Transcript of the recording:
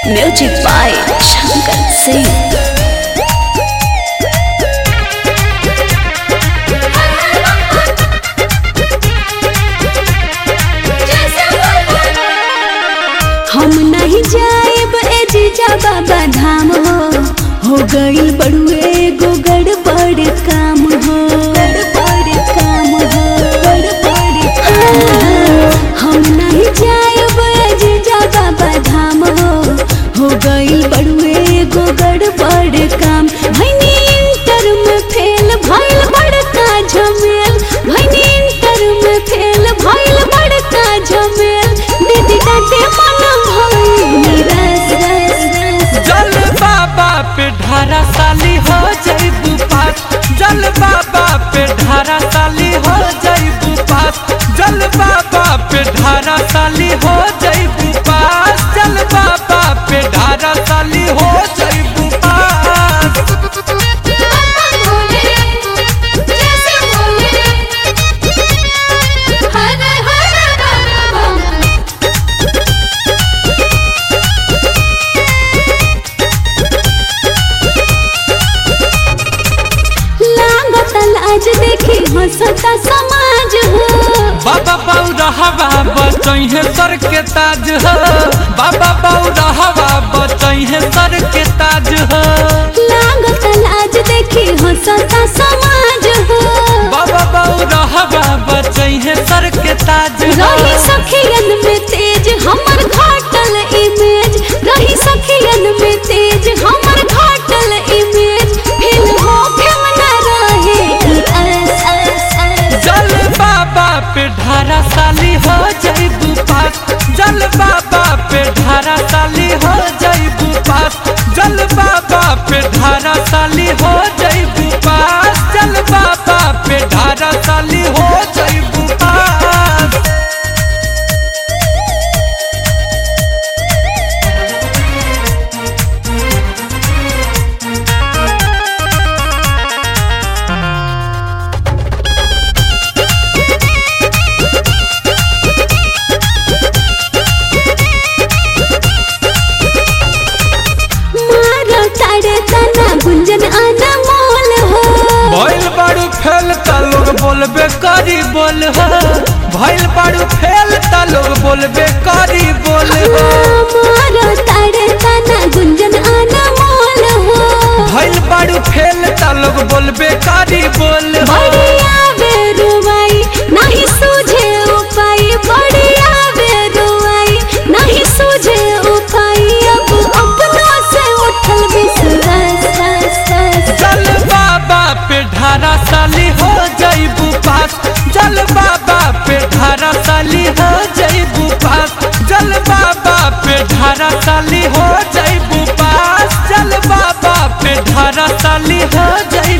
Music by Shankar Singh. हम नहीं जाएब ए जीजा बाबा धाम हो हो गई बड़ुए गो गड़बड़ काम हो गड़बड़ काम हो गड़बड़ काम हो। हम नहीं जाएब ए जीजा बाबा धाम हो हो गई बड़ुए गो गड़बड़ काम भैनी इंटर में फेल भइल बड़का झमेल भैनी इंटर में फेल भइल बड़का झमेल दीदी डांटे मन भइल रस रस रस जल बाबा पे ढारा साली हो जईबू पास जल बाबा पे ढारा साली हो जईबू पास जल बाबा पे ढारा साली हो जईबू पास जल बाबा पे ढारा साली हो जईबू पास लागत लाज देखी हंसता समाज हो बाबा बौरा हवा बचैहे सर के ताज हो बाबा बौरा हवा बचैहे सर के ताज हो लागत लाज देखी हंसता समाज हो बाबा बौरा हवा बचैहे सर के ताज हो रही सखियन में तेज हमर घाटल इमेज रही सखियन में तेज हमर घाटल इमेज फिल हो फेम न रहे ई अस अस अस जल बाबा पे ढारा साली हो जईबू पास जल बाबा पे ढारा साली हो जईबू पास जल बाबा पे ढारा साली हो जईबू पास जल बाबा पे ढारा साली हो जईबू पास मारो तारे तना गुंजन अनमोल हो भइल बाड़ू फेल त लोग बोलबे करी बोल हो भइल बाड़ू फेल त लोग बोलबे करी बोल हो मारो तारे तना गुंजन अनमोल हो भइल बाड़ू फेल त लोग बोलबे करी बोल हो बढ़िया बेरुआई नहीं सूझे उपाय बढ़िया बेरुआई नहीं सूझे उपाय अब अपनों से उठल विश्वास रस रस जल बाबा पे ढारा साली हो जईबू पास जल बाबा पे ढारा साली हो जईबू पास जल बाबा पे ढारा साली हो जईबू पास जल बाबा पे ढारा साली हो जईबू